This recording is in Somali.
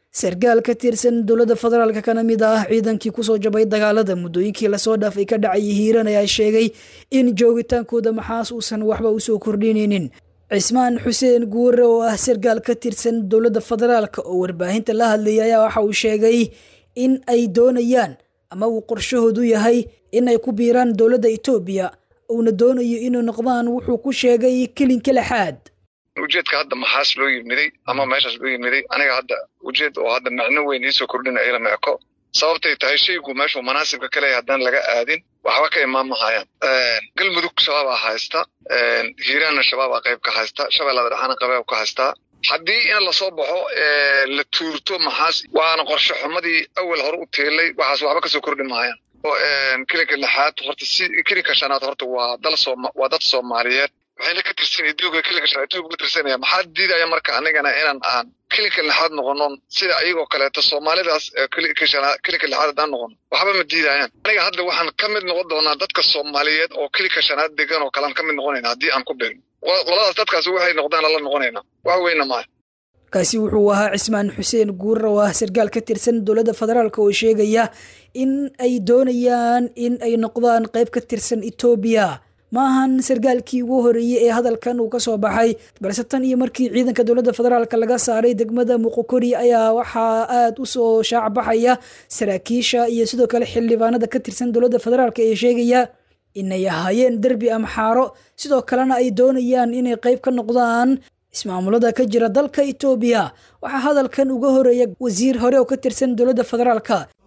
sarkaal ka tirsan dowladda federaalka kana mid ah ciidankii kusoo jabay dagaalada muddooyinkii lasoo dhaafay ka dhacayay hiiraan ayaa sheegay in joogitaankooda maxaas uusan waxba usoo kordhinaynin cismaan xuseen guure oo ah sarkaal ka tirsan dowladda federaalka oo warbaahinta la hadlayay ayaa waxa uu sheegay in ay doonayaan ama uu qorshahoodu yahay in ay ku biiraan dowladda etoobiya uuna doonayo inay noqdaan wuxuu ku sheegay kelinka lexaad ujeedka hadda maxaas loo yimiday ama meeshaas loo yimiday aniga hadda ujeed oo hadda macno weyn iisoo kordhina ilama eko sababtay tahay shaygu meeshuu manaasibka ka leeyahay haddaan laga aadin waxba ka imaan mahayaan galmudug shabaabaa haysta hiiraanna shabaabaa qayb ka haysta shabeellada dhexaana qayb ka haystaa haddii in lasoo baxo la tuurto maxaas waana qorshe xumadii awal hore u teelay waxaas waxba kasoo kordhi mahayaan kelinka lixaad horta si kelinka shanaad horta waa dal sooma waa dad soomaaliyeed waxayna ka tirsan etoobiya kelinka shanaad etoobiya ka tirsanaya maxaa diidaya marka anigana inaan aan kelinka lixaad noqono sida ayagoo kaleeto soomaalidaas kelinka shanaad kelinka lixaad haddaan noqono waxba ma diidayaan aniga hadda waxaan ka mid noqon doonaa dadka soomaaliyeed oo kelinka shanaad degan oo kalean ka mid noqonayna haddii aan ku beegno qoladaas dadkaas waxay noqdaan ala noqonayna wax weyna maaha kaasi wuxuu ahaa cismaan xuseen guurar oo ah sarkaal ka tirsan dowladda federaalk oo sheegaya in ay doonayaan in ay noqdaan qayb ka tirsan etoobiya ma ahan sarkaalkii ugu horeeyey ee hadalkan uu kasoo baxay balse tan iyo markii ciidanka dowladda federaalk laga saaray degmada muqokori ayaa waxaa aada usoo shaacbaxaya saraakiisha iyo sidoo kale xildhibaanada ka tirsan dowladda federaalk ee sheegaya inay ahaayeen derbi amxaaro sidoo kalena ay doonayaan inay qayb ka noqdaan ismaamulada ka jira dalka etoobiya waxaa hadalkan uga horeeya wasiir hore oo ka tirsan dowladda federaalka